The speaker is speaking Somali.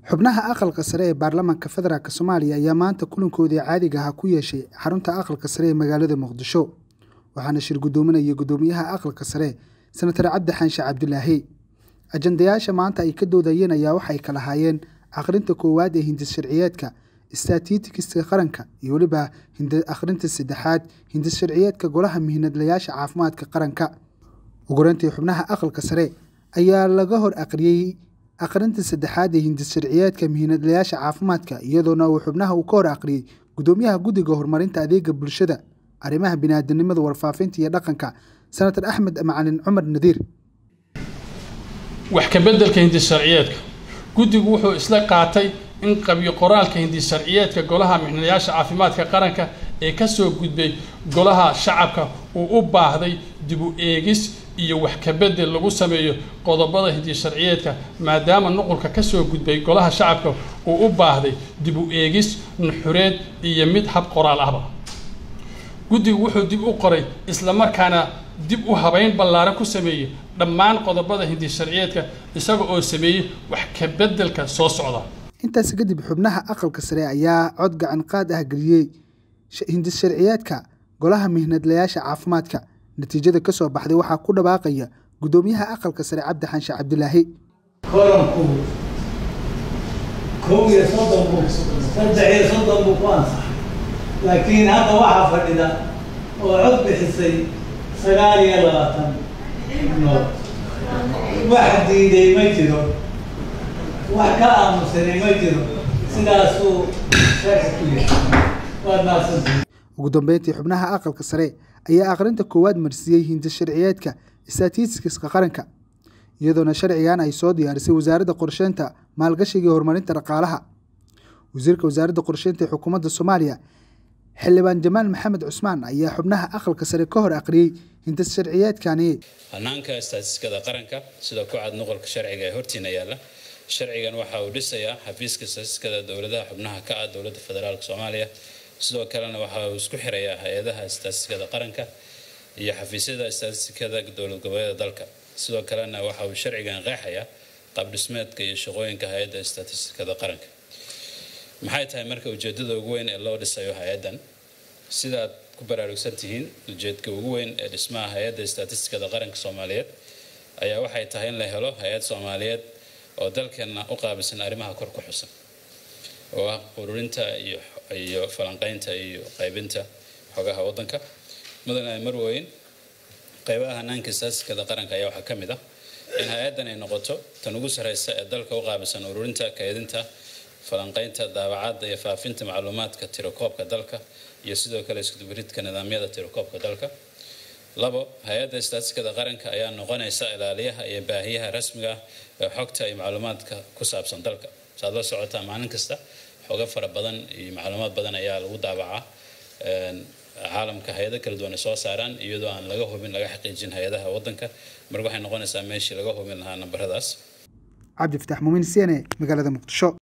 xubnaha aqalka sare ee baarlamaanka federaalk soomaaliya ayaa maanta kulankoodii caadiga ahaa ku yeeshay xarunta aqalka sare ee magaalada muqdisho waxaana shir guddoominaya guddoomiyaha aqalka sare senatar cabdi xaanshe cabdilaahi ajandayaasha maanta ay ka doodayeen ayaa waxay kala haayeen akhrinta koowaad ee hindis sharciyeedka statistikiska qaranka iyo weliba akhrinta saddexaad hindis sharciyeedka golaha mihinadlayaasha caafimaadka qaranka ugureyntii xubnaha aqalka sare ayaa laga hor aqriyey akhrinta saddexaad ee hindis sharciyeedka mihinadlayaasha caafimaadka iyadoona uu xubnaha uu ka hor aqriyey guddoomiyaha guddiga horumarinta adeega bulshada arrimaha biniaadanimada warfaafinta iyo dhaqanka senatar axmed macalin cumar nadiir wax ka beddelka hindis sharciyeedka guddigu wuxuu isla qaatay in qabyo qoraalka hindis sharciyeedka golaha mixnayaasha caafimaadka qaranka ee kasoo gudbay golaha shacabka uu u baahday dib u eegis iyo wax ka beddel lagu sameeyo qodobada hindis sharciyeedka maadaama nuqulka kasoo gudbay golaha shacabka uu u baahday dib u eegis nuxureed iyo mid hab qoraal ahba guddigu wuxuu dib u qoray islamarkaana dib u habeyn ballaaran ku sameeyey dhammaan qodobada hindis sharciyeedka isaga oo sameeyey wax ka beddelka soo socda intaas kadib xubnaha aqalka sare ayaa cod gacan qaad ah geliyey hindis sharciyeedka golaha mihnadlayaasha caafimaadka natiijada ka soo baxday waxaa ku dhawaaqaya guddoomiyaha aqalka sare cabdi xaanshe cabdilaahi koranku kow iyo soddon buu saddex iyo soddon buu ku ansaxay laakiin hadda waxaa fadhida oo cod bixisay sagaal iyo labaatan nood wax diiday ma jiro wax ka aamusanay ma jiro sidaasuu sharci ku yahay waad mahadsantihi ugu dambeyntii xubnaha aqalka sare ayaa akhrinta koowaad marsiiyey hindis sharciyeedka statistikiska qaranka iyadoona sharcigan ay soo diyaarisay wasaaradda qorsheynta maalgashiga iyo horumarinta dhaqaalaha wasiirka wasaaradda qorsheynta ee xukuumadda soomaaliya xildhibaan jamaal maxamed cusmaan ayaa xubnaha aqalka sare ka hor aqriyey hindis sharciyeedkani hanaanka istaatistikada qaranka sida ku cad nuqolka sharciga ee hortiina yaalla sharcigan waxa uu dhisayaa xafiiska istaatistikada dowladaha xubnaha ka ah dowladda federaalk soomaaliya sidoo kalena waxa uu isku xirayaa hay-adaha istaatistikada qaranka iyo xafiisyada istaatistikada dowlad goboleeda dalka sidoo kalena waxa uu sharcigan qeexayaa qaabdhismeedka iyo shaqooyinka hay-adda istaatistikada qaranka maxay tahay marka ujeedada ugu weyn ee loo dhisayo hay-addan sidaad ku baraarugsan tihiin ujeedka ugu weyn ee dhismaha hay-adda istaatistikada qaranka soomaaliyeed ayaa waxay tahay in la helo hay-ad soomaaliyeed oo dalkeenna u qaabilsan arrimaha kor ku xusan oo ah ururinta iyo iyo falanqeynta iyo qaybinta xogaha waddanka mudane marweyn qaybaha hanaanka istaatistikada qaranka ayaa waxaa ka mid ah in hay-addan ay noqoto tan ugu sarreysa ee dalka u qaabilsan ururinta kaydinta falanqeynta daawacadda iyo faafinta macluumaadka tirakoobka dalka iyo sidoo kale iskudubaridka nidaamyada tirakoobka dalka labo hay-adda istaatistikada qaranka ayaa noqonaysa ilaaliyaha iyo baahiyaha rasmiga ah ee xogta iyo macluumaadka ku saabsan dalka saad la socotaa maalin kasta xogo fara badan iyo macluumaad badan ayaa lagu daabacaa caalamka hay-ado kala duwan ay soo saaraan iyadoo aan laga hubin laga xaqiijin hay-adaha waddanka marka waxay noqonaysaa meeshii laga hubin lahaa nambaradaas cabdi fatax muumin siene magaalada muqdisho